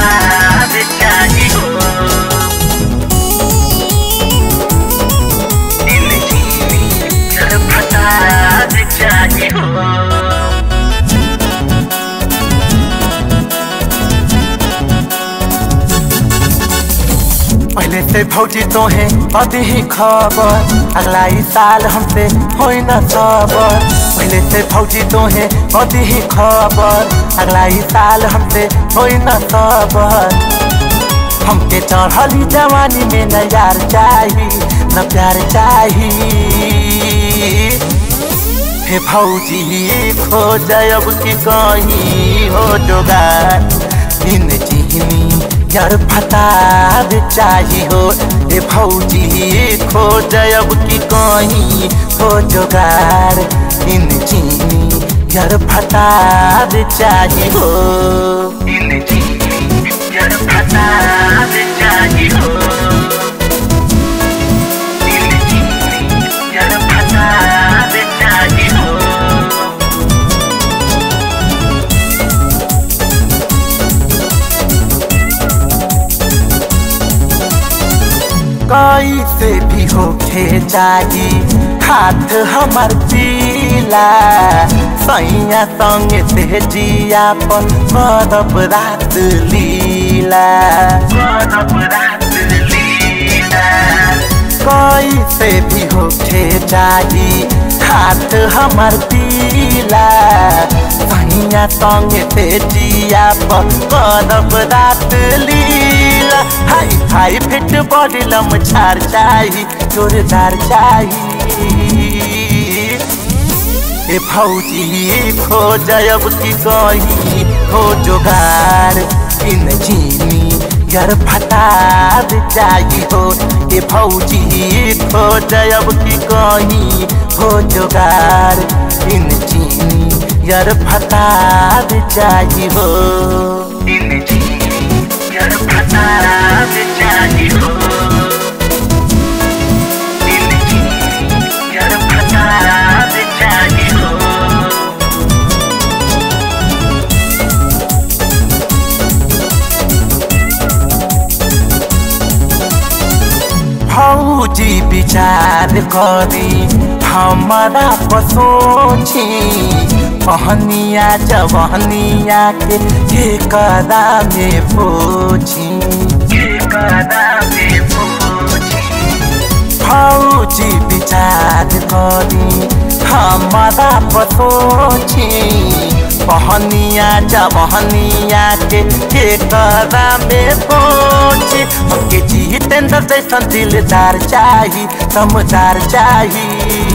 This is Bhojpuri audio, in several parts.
फसाद चाहिए हो कर फसाद चाहिए हो पहले से भौजी तो है अभी ही खबर अगला ही साल हमसे हो न सबर पहले से भौजी तो है अभी ही खबर अगला ही साल हमसे हो न सबर हमके चढ़ली जवानी में न यार चाही न प्यार चाही हे भौजी खो जब की कहीं हो जोगार इन चिहनी यार फताद चाही हो हे भौजी खो जब की कहीं हो जोगार इन चिहनी यार फताद चाही हो इन कर फसाद चाहिए हो इन कर फसाद चाहिए हो कई से भी होखे जाई हाथ हमर पीला सैया संग से जिया पर करब रात लीला करब रात लीला कई से भी होखे जाई हाथ हमर पीला सैया संग से जिया पर करब रात लीला हाई हाई फिट बॉडी लम छार चाही जोरदार चाही ए भौजी खो जब की कही हो जोगार इन चीनी यार फटाद चाही हो ए भौजी खो जब की कही हो जोगार इन चीनी यार फटाद चाही हो इन कर फसाद चाहिए हो इन कर फसाद चाहिए हो फौजी विचार करी हमारा पसोची पहनिया जवनिया के के कदा में पोछी कदम पूछी फौजी विचार करी हमारा पसोची पहनिया जवनिया के के कदा में पोछी हमके जितेंद्र जैसन दिलदार चाही समझदार चाही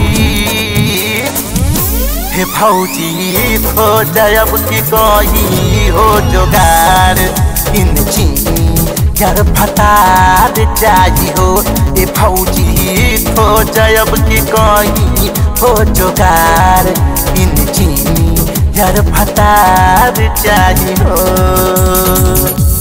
हे भौजी खो जब की कही हो जोगार इन चीनी यार फटाद चाही हो ए भौजी खो जब की कही हो जोगार इन चीनी यार फटाद चाही हो